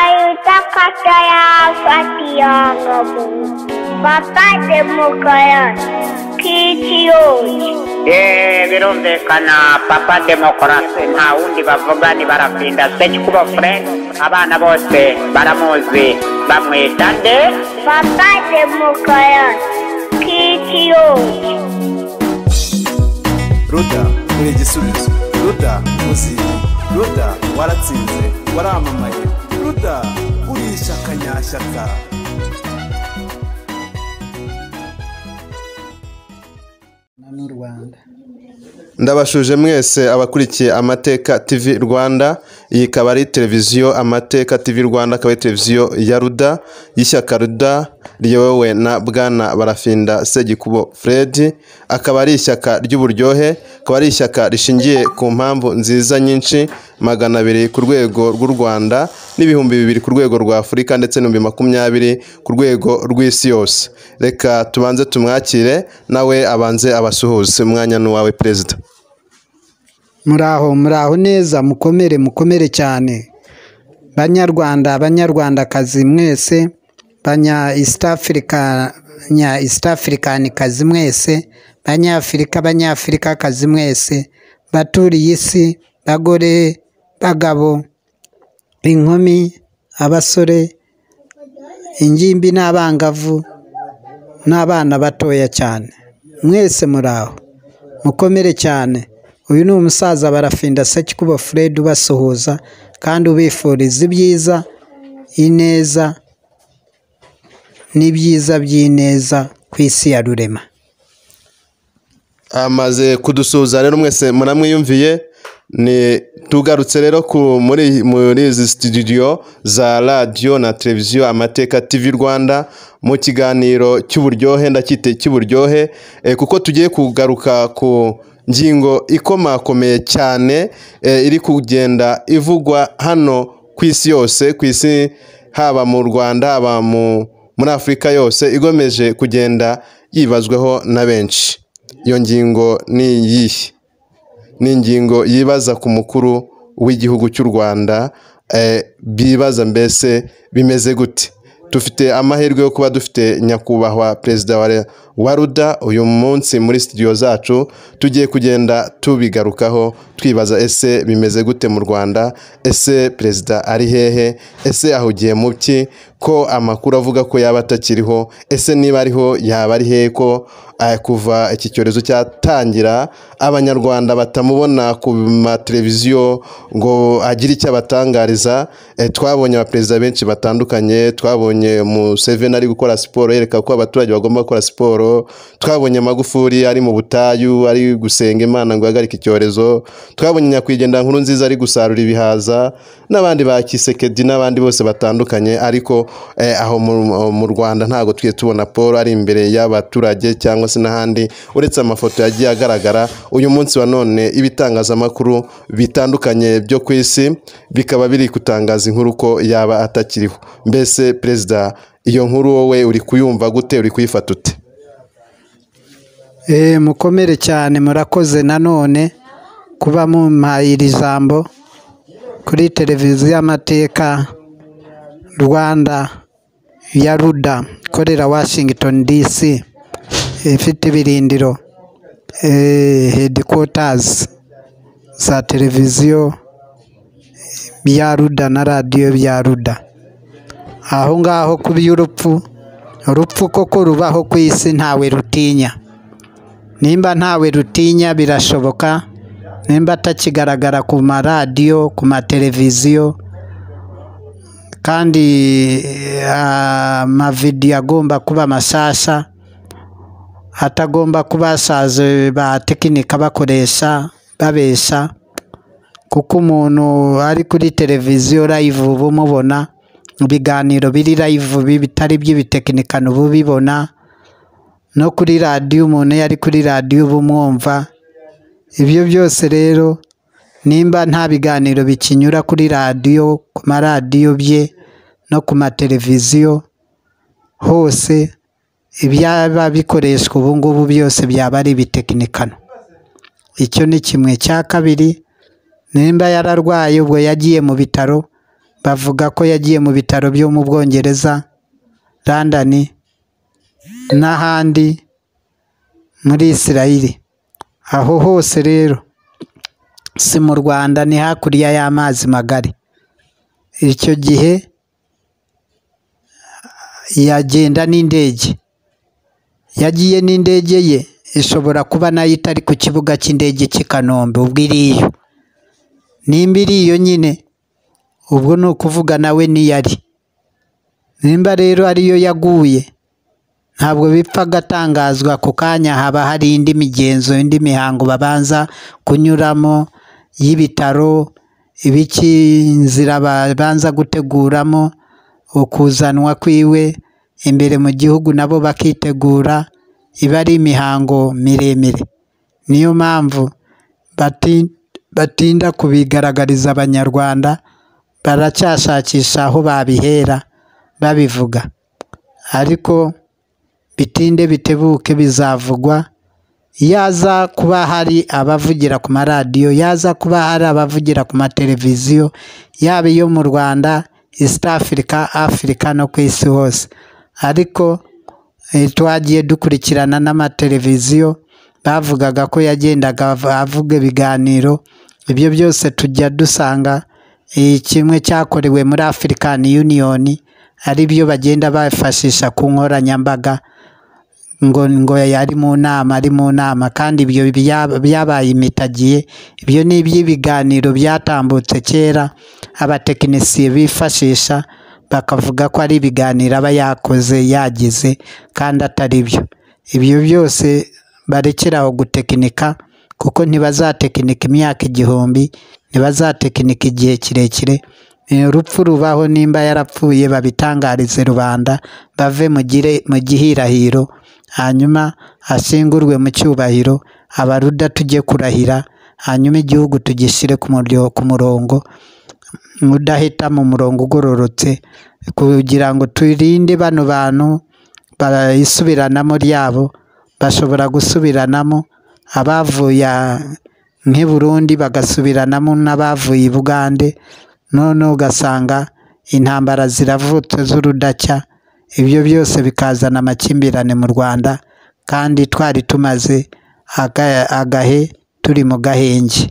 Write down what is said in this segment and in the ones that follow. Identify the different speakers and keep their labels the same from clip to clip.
Speaker 1: Akayutapataya Fatiyangabo Baba Demokaran Kitiyoji
Speaker 2: yeee birumvikana papa demokarasi nta wundi bavuga ni barafinda sekikubo fure abana bose baramuzi bamwita nde
Speaker 1: Baba Demokaran Kitiyoji
Speaker 3: ruda uri igisubizo ruda muziye ruda waratsinze waramamaye ruda uri ishyaka nyashyaka
Speaker 4: n'u rwanda
Speaker 5: ndabashuje mwese abakurikiye amateka tv rwanda iyi ikaba ari televiziyo amateka tv rwanda akaba ari televiziyo ya ruda y'ishyaka ruda riyobowe na bwana barafinda segikubo fred akaba ari ishyaka ry'uburyohe akaba ari ishyaka rishingiye ku mpamvu nziza nyinshi magana abiri ku rwego rw'u rwanda n'ibihumbi bibiri ku rwego rwa afurika ndetse n'ibihumbi makumyabiri ku rwego rw'isi yose reka tubanze tumwakire nawe abanze abasuhuze umwanya n'uwawe perezida
Speaker 4: muraho muraho neza mukomere mukomere cyane banyarwanda banyarwandakazi mwese banya east africa nya east african kazi mwese banyafurika banyafurika kazi mwese baturiye isi bagore bagabo inkumi abasore ingimbi n'abangavu n'abana batoya cyane mwese muraho mukomere cyane uyu ni umusaza barafinda sekikubo fred ubasuhuza kandi ubifuriza ibyiza ineza n'ibyiza by'ineza ku isi ya rurema
Speaker 5: amaze kudusuhuza rero mwese muramwiyumviye ni tugarutse rero ku muri muri izi studio za radiyo na televiziyo amateka tv rwanda mu kiganiro cy'uburyohe ndacyite cy'uburyohe eh, kuko tugiye kugaruka ku ngingo ikomakomeye cyane eh, iri kugenda ivugwa hano ku isi yose ku isi haba mu rwanda haba mu muri afurika yose igomeje kugenda yibazwaho na benshi iyo ngingo ni iyihe ni ingingo yibaza ku mukuru w'igihugu cy'u rwanda eh, bibaza mbese bimeze gute dufite amahirwe yo kuba dufite nyakubahwa perezida wa re- wa ruda uyu munsi muri studio zacu tugiye kugenda tubigarukaho twibaza ese bimeze gute mu rwanda ese perezida ari hehe ese ahugiye mu ki ko amakuru avuga ko yaba atakiriho ese niba ariho yaba ari hehe ko eh, kuva iki cyorezo cyatangira abanyarwanda batamubona ku mateleviziyo ngo agire icyo abatangariza eh, twabonye abaperezida benshi batandukanye twabonye museveni ari gukora siporo yereka ko abaturage bagomba gukora siporo twabonye magufuri ari mu butayu ari gusenga imana ngo ihagarike icyorezo twabonye nyakwigendera nkuru nziza ari gusarura ibihaza n'abandi ba kisekedi n'abandi bose batandukanye ariko eh, aho mu, mu rwanda ntabwo tujye tubona paul ari imbere y'abaturage cyangwa se n'ahandi uretse amafoto yagiye agaragara uyu munsi wa none ibitangazamakuru bitandukanye byo ku isi bikaba biri gutangaza inkuru ko yaba atakiriho mbese perezida iyo nkuru wowe uri kuyumva gute uri kuyifata ute
Speaker 4: Eh, mukomere cyane murakoze nanone kuba mumpaye iri jambo kuri televiziyo y'amateka rwanda ya ruda ikorera washington dc ifite ibirindiro eh, headquarters za televiziyo ya ruda na radiyo bya ruda aho ngaho ku by'urupfu urupfu koko rubaho ku isi ntawe rutinya nimba ntawe rutinya birashoboka nimba atakigaragara ku maradiyo ku mateleviziyo kandi eh, amavidiyo agomba kuba mashyashya atagomba kuba asaze ba tekinika bakoresha babesha kuko umuntu ari kuri televiziyo layivu uba umubona mu biganiro biri layivu bitari iby'ibitekinikano uba ubibona no kuri radiyo umuntu iyo ari kuri radiyo uba umwumva ibyo byose rero nimba nta biganiro bikinyura kuri radiyo ku maradiyo bye no ku mateleviziyo hose ibyaba bikoreshwa ubu ngubu byose byaba ari ibitekinikano icyo ni kimwe cya kabiri nimba yararwaye ubwo yagiye mu bitaro bavuga ko yagiye mu bitaro byo mu bwongereza london n'ahandi muri isirayeli aho hose rero si mu rwanda ni hakurya y'amazi magari icyo gihe yagenda n'indege yagiye n'indege ye ishobora kuba nayo itari ku kibuga cy'indege cy'i kanombe ubwo iriyo nimba iriyo nyine ubwo ni ukuvuga nawe niyo ari nimba rero ariyo yaguye ntabwo bipfa agatangazwa ku kanya haba hari indi migenzo indi mihango babanza kunyuramo y'ibitaro ibiki inzira babanza guteguramo ukuzanwa kwiwe imbere mu gihugu nabo bakitegura iba ari imihango miremire niyo mpamvu bati- batinda kubigaragariza abanyarwanda baracyashakisha aho babihera babivuga ariko bitinde bitebuke bizavugwa yaza kuba hari abavugira ku maradiyo yaza kuba hari abavugira ku mateleviziyo yaba iyo mu rwanda east africa afurika no ku isi hose ariko eh, twagiye dukurikirana n'amateleviziyo bavugaga ko yagendaga av- avuga ibiganiro ibyo byose tujya dusanga eh, kimwe cyakorewe muri african union ari byo bagenda bafashisha ku nkoranyambaga ngo ngo yari mu nama ari mu nama kandi ibyo bya- byabaye imitagiye ibyo ni iby'ibiganiro byatambutse kera abatekinisiye bifashisha bakavuga ko ari ibiganiro aba yakoze yagize kandi atari byo ibyo byose barekeraho gutekinika kuko ntibazatekinika imyaka igihumbi ntibazatekinika igihe kirekire Eh, urupfu rubaho nimba yarapfuye babitangarize rubanda bave mu gire- mu gihirahiro hanyuma ashyingurwe mu cyubahiro abaruda tujye kurahira hanyuma igihugu tugishyire ku muryo- ku murongo udahita mu murongo ugororotse kugira ngo turinde bano bantu barayisubiranamo ryabo bashobora gusubiranamo abavuye nk'i Burundi bagasubiranamo n'abavuye i Bugande none ugasanga intambara ziravutse z'urudacya ibyo byose bikazana amakimbirane mu Rwanda kandi twari tumaze aga- agahe turi mu gahenge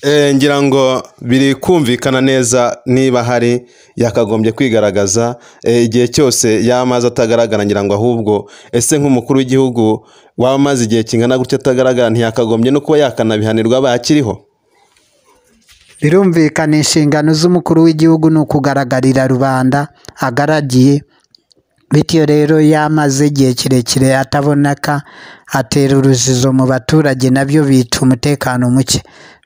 Speaker 5: Eh, ngira ngo biri kumvikana neza niba hari yakagombye kwigaragaza eh, igihe cyose y'amazi atagaragara ngira ngo ahubwo ese nk'umukuru w'igihugu w'amazi igihe kingana gutya atagaragara ntiyakagombye no kuba yakanabihanirwa bakiriho
Speaker 4: birumvikana inshingano z'umukuru w'igihugu ni ukugaragarira rubanda agaragiye bityo rero iyo amaze igihe kirekire ataboneka atera urujijo mu baturage nabyo bica umutekano muke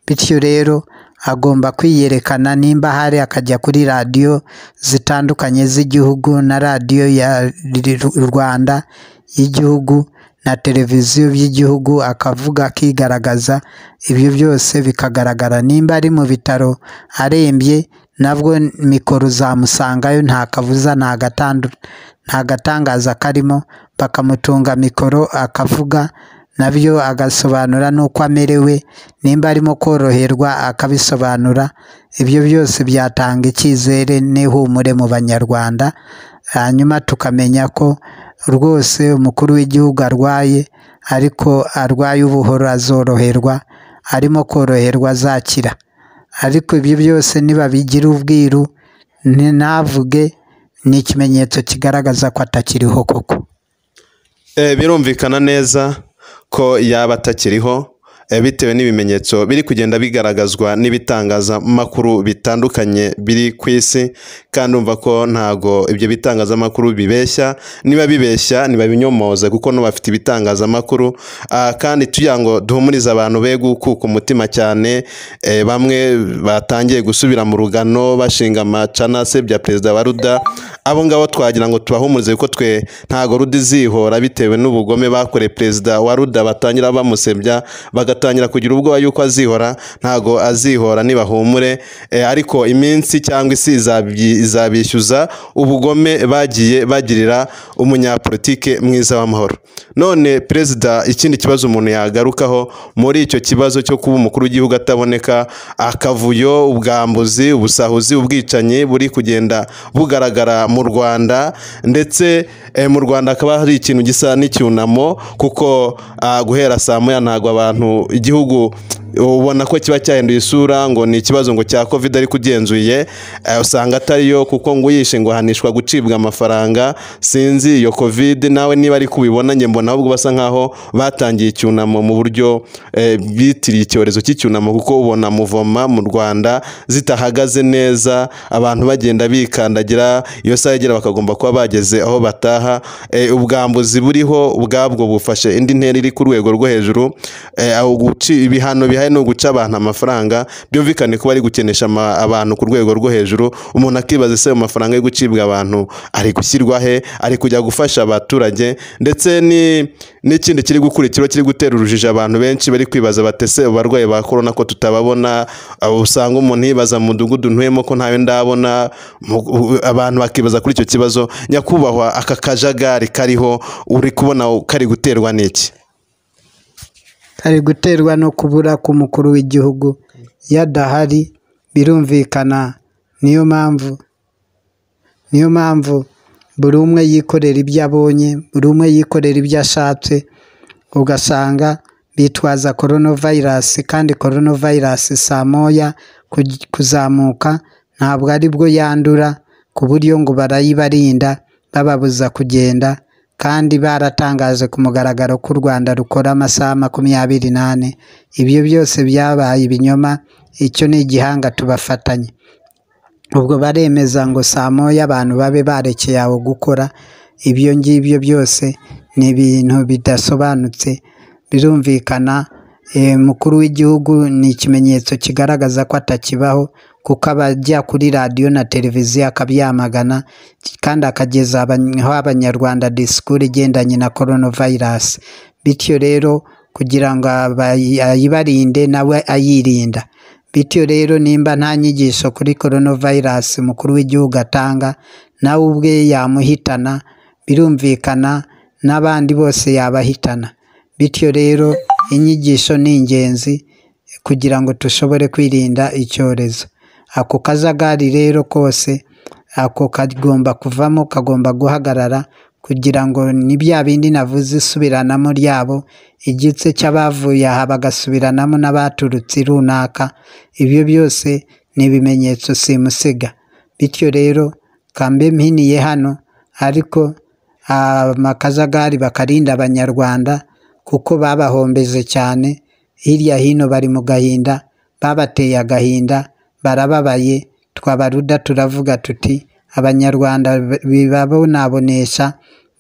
Speaker 4: bityo rero agomba kwiyerekana nimba hari akajya kuri radiyo zitandukanye z'igihugu na radiyo ya Ru- rwanda y'igihugu na televiziyo by'igihugu akavuga akigaragaza ibyo byose bikagaragara nimba ari mu bitaro arembye nabwo mikoro zamusangayo nta kabuza nta gatandu- nta gatangaza karimo bakamutunga mikoro akavuga nabyo agasobanura n'uko amerewe nimba arimo koroherwa akabisobanura ibyo byose byatanga icyizere n'ihumure mu banyarwanda hanyuma tukamenya ko rwose umukuru w'igihugu arwaye ariko arwaye ubuhoro azoroherwa arimo koroherwa azakira ariko ibyo byose nibabigira ubwiru ni- ntavuge ni ikimenyetso kigaragaza ko atakiriho koko
Speaker 5: Eh, birumvikana neza ko yaba atakiriho eh, bitewe n'ibimenyetso biri kugenda bigaragazwa n'ibitangazamakuru bitandukanye biri ku isi kandi umva ko ntago ibyo bitangazamakuru bibeshya niba bibeshya ntibabinyomooze kuko n'abafite ibitangazamakuru ah, kandi tugira ngo duhumurize abantu be gukuka umutima cyane eh, bamwe batangiye gusubira mu rugano bashinga amacanase bya perezida wa ruda abo ngabo twagira ngo tubahumurize kuko twe ntago ruda izihora bitewe n'ubugome bakoreye perezida wa ruda batangira bamusebya bagatangira kugira ubwoba yuko azihora ntago azihora nibahumure eh, ariko iminsi cyangwa isi izabyi- izabishyuza ubugome bagiye bagirira umunyapolitike mwiza w'amahoro none perezida ikindi kibazo umuntu yagarukaho muri icyo kibazo cyo kuba umukuru w'igihugu ataboneka akavuyo ubwambuzi ubusahuzi ubwicanyi buri kugenda bugaragara mu rwanda ndetse eh, mu rwanda hakaba hari ikintu gisa n'icyunamo kuko ah, guhera saa moya ntabwo abantu igihugu ubona ko kiba cyahinduye isura ngo ni ikibazo ngo cya covid ariko ugenzuye eh, usanga atariyo kuko ngo uyishe ngo ahanishwa gucibwa amafaranga sinzi iyo covid nawe niba ari kubibona njye mbona ahubwo basa nkaho batangiye icyunamo mu buryo eh, bitiriye icyorezo cy'icyunamo kuko ubona muvoma mu rwanda zitahagaze neza abantu bagenda bikandagira iyo saha igera bakagomba kuba bageze aho bataha eh, ubwambuzi buriho ubwabwo bufashe indi ntera iri ku rwego rwo hejuru eh, aho guci- ibihano bihaye ni uguca abantu amafaranga byumvikane ko bari gukenesha ama- abantu ku rwego rwo hejuru umuntu akibaza ese ayo mafaranga yo gucibwa abantu ari gushyirwa he ari kujya gufasha abaturage ndetse ni- n'ikindi kiri gukurikiraho kiri gutera urujijo abantu benshi bari kwibaza batese abarwayi ba korona ko tutababona abo usanga umuntu yibaza mu mudugudu ntuyemo ko ntawe ndabona mu- u- abantu bakibaza kuri icyo kibazo nyakubahwa aka kajagari kariho uri kubona kari guterwa n'iki
Speaker 4: kari guterwa no kubura k'umukuru w'igihugu iyo adahari birumvikana niyo mpamvu niyo mpamvu buri umwe yikorera ibyo abonye buri umwe yikorera ibyo ashatse ugasanga bitwaza koronavirus kandi coronavirus saa moya ku- kuzamuka ntabwo ari bwo yandura ku buryo ngo barayibarinda bababuza kugenda kandi baratangaje ku mugaragaro ko u Rwanda rukora amasaha makumyabiri n'ane ibyo byose byabaye ibinyoma icyo ni igihanga tubafatanye ubwo baremeza ngo saa moya abantu babe barekeye aho gukora ibyo ngibyo byose ni ibintu bidasobanutse birumvikana eh, umukuru w'igihugu ni ikimenyetso kigaragaza ko atakibaho kuko abajya kuri radiyo na televiziyo akabyamagana kandi akageza abany- aho abanyarwanda disikuru igendanye na coronavirus bityo rero kugira ngo abayi- ayibarinde nawe ayirinda bityo rero nimba nta nyigisho kuri coronavirus umukuru w'igihugu atanga nawe ubwe yamuhitana birumvikana n'abandi bose yabahitana bityo rero inyigisho ni ingenzi kugira ngo dushobore kwirinda icyorezo ako kajagari rero kose ako kagomba kuvamo kagomba guhagarara kugira ngo ni bya bindi navuze isubiranamo ryabo igice cy'abavuye aha bagasubiranamo n'abaturutse runaka ibyo byose ni ibimenyetso simusiga bityo rero kambe mpiniye hano ariko amakajagari bakarinda abanyarwanda kuko babahombeje cyane hirya hino bari mu gahinda babateye agahinda barababaye twabaruda turavuga tuti abanyarwanda bibabonabonesha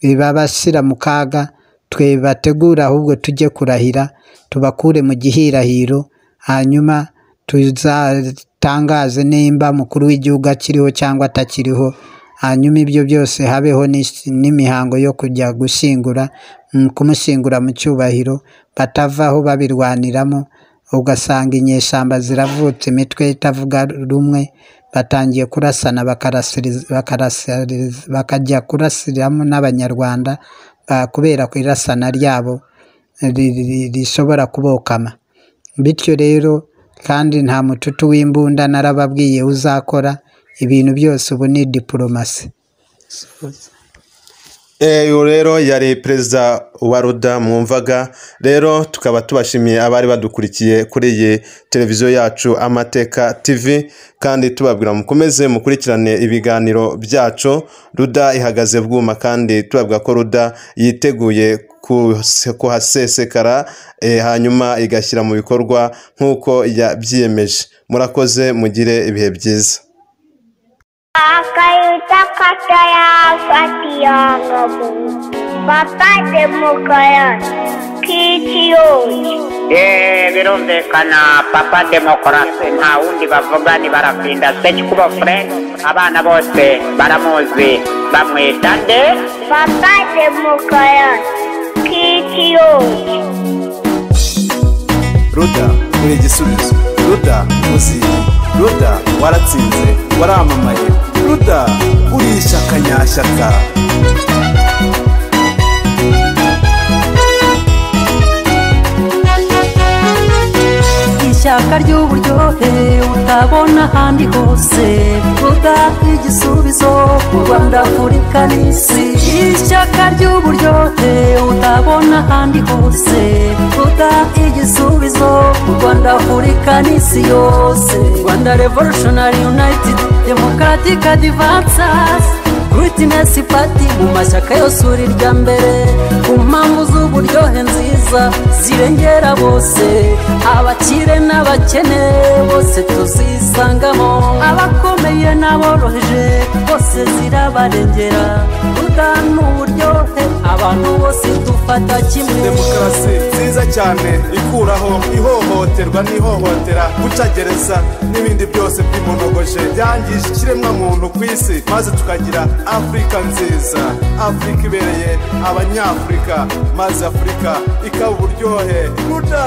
Speaker 4: bibabashyira mu kaga twe bategura ahubwo tujye kurahira tubakure mu gihirahiro hanyuma tuzatangaze nimba umukuru w'igihugu akiriho cyangwa atakiriho hanyuma ibyo byose habeho n'is- n'imihango yo kujya gushyingura mm, kumushyingura mu cyubahiro batavaho babirwaniramo ugasanga inyeshyamba ziravutse imitwe itavuga rumwe batangiye kurasana bakarasiriz- bakarasariz- bakajya kurasiramo n'abanyarwanda ah, kubera ku irasana ryabo ri- ri- rishobora kubokama bityo rero kandi nta mututu w'imbunda narababwiye uzakora ibintu byose ubu ni diporomasi
Speaker 5: Eh, uyu rero yari perezida wa ruda mwumvaga rero tukaba tubashimiye abari badukurikiye kuri iyi televiziyo yacu amateka tv kandi tubabwira mukomeze mukurikirane ibiganiro byacu ruda ihagaze bwuma kandi tubabwira ko ruda yiteguye kuse- kuhasesekara eh, hanyuma igashyira mu bikorwa nk'uko yabyiyemeje murakoze mugire ibihe byiza
Speaker 1: Akayuta kata ya fatiyangabu, bapate mukayan, kitiyoji.
Speaker 2: Eh, birumvikana papa demokarasi nta wundi bavuga ntibarapinda sekikuba fred abana bose baramuzi bamwita nde
Speaker 1: papa demokarasi kitiyoni
Speaker 3: ruda uri igisubizo ruda muziye ruda waratsinze waramamaye ruda urisha akanyashyaka
Speaker 6: ishyaka ry'uburyohe utabona ahandi hose ruda igisubizo ku rwanda afurika n'isi ishyaka ry'uburyohe utabona ahandi hose ruda igisubizo ku rwanda afurika n'isi yose rwanda revolutionary united democratic advances Greatness Party mu mashyaka yose uri irya mbere ku mpamvu z'uburyohe nziza zirengera bose abakire n'abakene bose tuzisangamo abakomeye n'aboroheje bose zirabarengera ruda ni uburyohe abantu bose dufata kimwe
Speaker 3: demokarasi nziza cyane ikuraho ihohoterwa n'ihohotera gucagereza n'ibindi byose by'imonogoje byangije ikiremwamuntu ku isi maze tukagira afurika nziza afurika ibereye abanyafurika maze afurika ikaba uburyohe ruda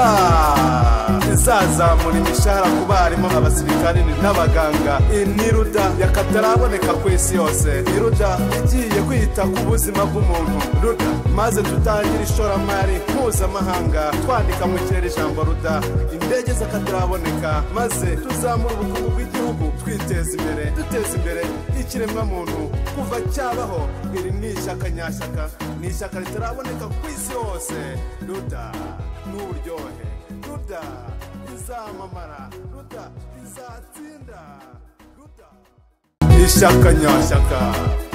Speaker 3: izazamura imishahara ku barimu abasirikari n'abaganga iyi ni ruda yakataraboneka ku isi yose ni ruda igiye kwita ku buzima bw'umuntu ruda maze tutangire ishoramari mpuzamahanga twandika mu kirere ijambo ruda indege z'akataraboneka maze tuzamura ubukungu bw'igihugu twiteza imbere duteza imbere ikiremwamuntu kuva cyabaho iri ni ishyaka nyashyaka ni ishyaka ritaraboneka ku isi hose ruda n'uburyohe ruda rizamamara ruda rizatsinda ruda ishyaka nyashyaka